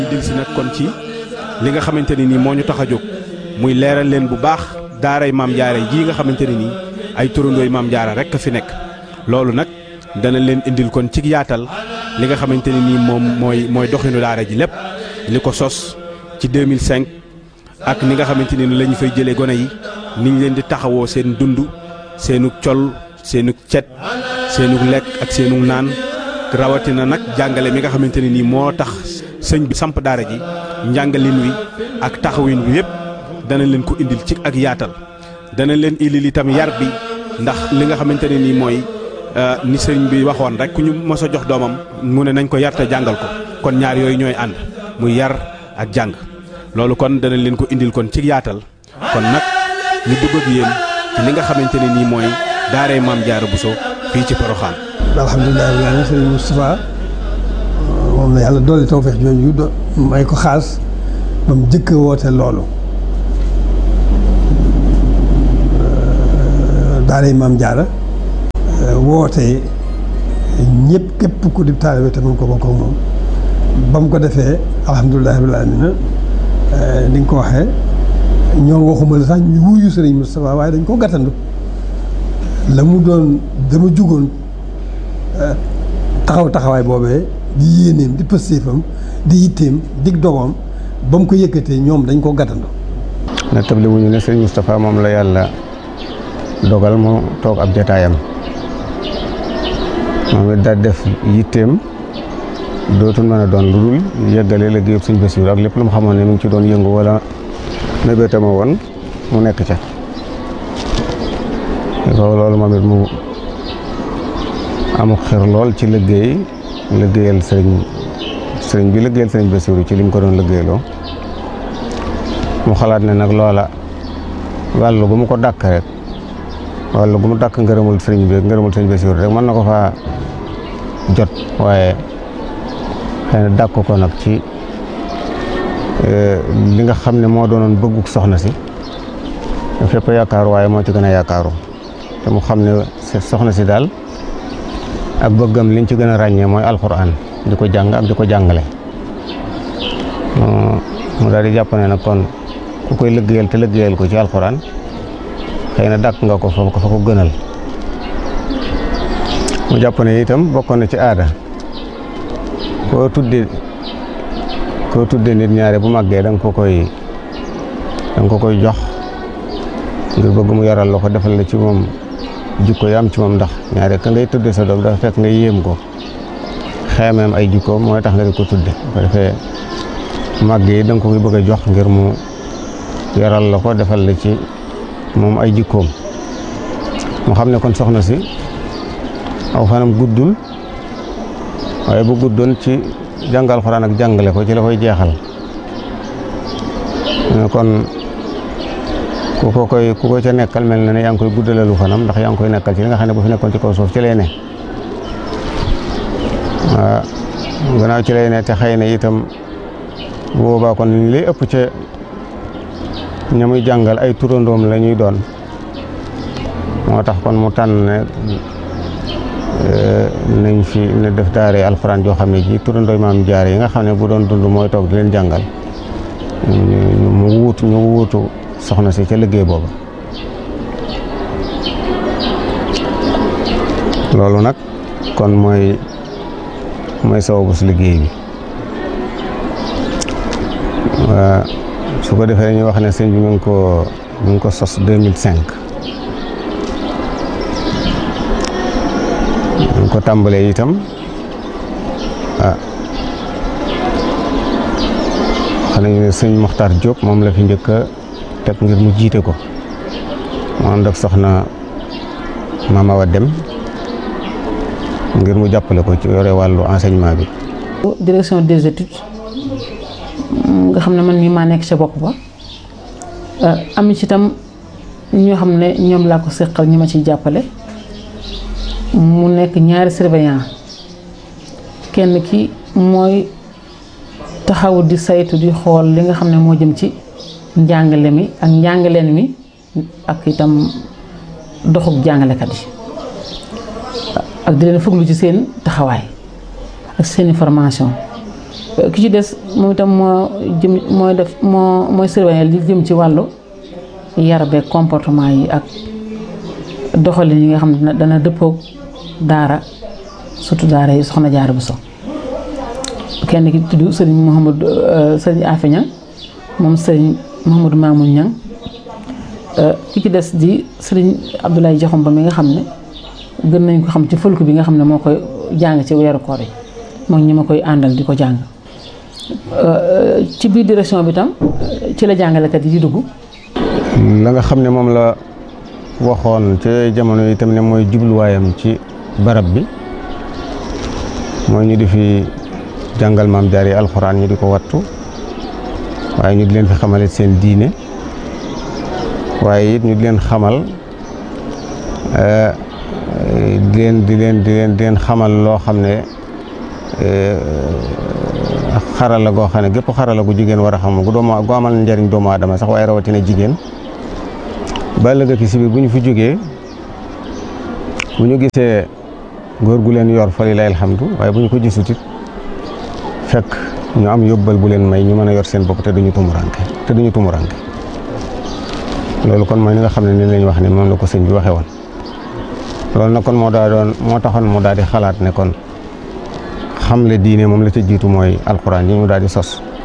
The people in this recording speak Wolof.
dil si nag kon ci li nga xamante ne nii moo ñu tax a jóg muy leeral leen bu baax daaray maam jaara jii nga xamante ne nii ay turandooy maam jaara rek a fi nekk loolu nag dana leen indil kon ci yaatal li nga xamante ne nii moom mooy mooy doxinu daara ji lépp li ko sos ci 2005 ak ni nga xamante ni la ñu fay jëlee gone yi ni ñu leen di taxawoo seen dund seenug col seenug cet seenug lekk ak seenug naan rawatina nag jàngale mi nga xamante ne nii moo tax sëñ bi samp daara ji njàngalin wi ak taxawin wi yépp dana leen ko indil ci ak yaatal dana leen indil itam yar bi ndax li nga xamante ne nii mooy ni sëñ bi waxoon rek ku ñu mos a jox doomam mu ne nañ ko yar te jàngal ko kon ñaar yooyu ñooy ànd muy yar ak jàng loolu kon dana leen ko indil kon ci yaatal kon nag ñu dugg ak yéen ci li nga xamante ne nii mooy daaray maam jaara Bousso fii ci Poroxaan alhamdulilah rabbil alamin sëriñ Moustapha moom la yàlla dolli tawfeex jooju do may ko xaas ba mu jëkk woote loolu daaray maam jaara woote ñëpp képp ku di taalibe te mun ko bokk ak moom ba mu ko defee alhamdulilah rabbil alamin ni nga ko waxee ñoom waxuma la sax ñu wuyu sëriñ Moustapha waaye dañ ko gàttandu la mu doon dama jugoon taxaw taxawaay boobee di yéeneem di pëstéefam di yitteem dig dogoom ba mu ko yëkkatee ñoom dañ ko gàttandu na table wuñu ne sëriñ Moustapha moom la yàlla dogal mu toog ab jataayam moom it daal def yitteem dootul mën a doon lu dul yëggale liggéeyub sëñ Basiru ak lépp lu mu xamoon ne mu ngi ci doon yëngu wala mébétama woon mu nekk ca loolu moom it mu amu xir lool ci liggéey liggéeyal sëriñ sëriñ bi liggéeyal sëriñ Basiru ci li mu ko doon liggéeyloo mu xalaat ne nag loola wàllu gu mu ko dàkk rek wàllu gu mu dàkk ngërëmul sëriñ bi ngërëmul sëriñ Basiru rek mën na ko faa jot waaye xëy na dàkk ko nag ci li nga xam ne moo doonoon bëgguk soxna si fépp yaakaaru waaye moo ci gën a yaakaaru te mu xam ne soxna si daal ak bëggam liñ ci gën a ràññee mooy alxuraan di ko jàng ak di ko jàngale mu daal di jàpp ne nag kon ku koy liggéeyal te liggéeyal ko ci alxuraan xëy na dàkk nga ko fa ko fa ko gënal mu jàpp ne itam bokkoon na ci aada koo tudde koo tudde nit ñaare bu màggee da nga ko koy da nga ko koy jox ngir bëgg mu yaral la ko defal la ci moom jikko yi am ci moom ndax ñaare ka ngay tudde sa doom dafa fekk nga yéem ko xeemeem ay jikkoom mooy tax nga di ko tudde bu ko defee màgg yi da nga ko koy bëgg a jox ngir mu yaral la ko defal la ci moom ay jikkoom mu xam ne kon soxna si aw fanam guddul waaye bu guddoon ci jàngal xuraan ak jàngale ko ci la koy jeexal kon ku ko koy ku ko ca nekkal mel na ne yaa ngi koy guddalalu fanam ndax yaa ngi koy nekkal ci li nga xam ne bu fi nekkoon ci kaw suuf ci lay ne waaw gannaaw ci lay ne te xëy na itam bu boobaa kon li ëpp ca ña muy jàngal ay turandoom la ñuy doon moo tax kon mu tànn ne nañ fi ne def daare alxuraan joo xam ne ji turandooy maam jaar yi nga xam ne bu doon dund mooy toog di leen jàngal mu wuutu ñu wuutu soxna si ca liggéey boobu loolu nag kon mooy mooy sababu si liggéey bi waa su ko defee ñu wax ne sëñ bi mu ngi ko mu ngi ko sos 2005 ñu ko tàmbalee itam ah xam nañu ne sëñ Moxtaar Diop moom la fi njëkk a teg ngir mu jiite ko mu ànd ak soxna Mama Awa Dem ngir mu jàppale ko ci yore wàllu enseignement bi. direction des études nga xam ne man mii maa nekk ca bopp ba am ci itam ñoo xam ne ñoom laa ko seqal ñi ma ciy jàppale mu nekk ñaari surveillant kenn ki mooy taxaw di saytu di xool li nga xam ne moo jëm ci njàngale mi ak njàngaleen mi ak itam doxub jàngalekat yi ak di leen fuglu ci seen taxawaay ak seen formation ki ci des moom itam moo jëm mooy def moo mooy surveiller li jëm ci wàllu yar beeg comportement yi ak doxalin yi nga xam ne dana dëppoog daara surtout daara yi soxna Jaara Buso kenn ki tudd sëriñ Mouhamadou sëriñ Afe Ñang moom sëriñ Mouhamadou Mamoun Ñang ki ci des di sëriñ Abdoulaye Jaxum ba mi nga xam ne gën nañ ko xam ci fëlku bi nga xam ne moo koy jàng ci weeru koor yi moom ñi ma koy àndal di ko jàng ci biir direction bi tam ci la jàngalekat yi di dugg la nga xam ne moom la waxoon ci jamono yi tam ne mooy jubluwaayam ci barab bi mooy ñu di fi jàngal maam jaar yi alxuraan ñu di ko wattu waaye ñu di leen fi xamale seen diine waaye it ñu di leen xamal di leen di leen di leen di leen xamal loo xam ne xarala goo xam ne gépp xarala gu jigéen war a xam gu doomu gu amal njariñ doomu aadama sax waaye rawatina jigéen ba ëllëg ki si biir bu ñu fi jógee bu ñu gisee góor gu leen yor fa lilaay alhamdu waaye bu ñu ko gisut it fekk ñu am yóbbal bu leen may ñu mën a yor seen bopp te duñu tumuranke te duñu tumuranke loolu kon mooy ni nga xam ne ni lañ wax ne moom la ko sëñ bi waxee woon loolu nag kon moo daa doon moo taxoon mu daal di xalaat ne kon xamle diine moom la ca jiitu mooy alxuraan yi mu daal di sos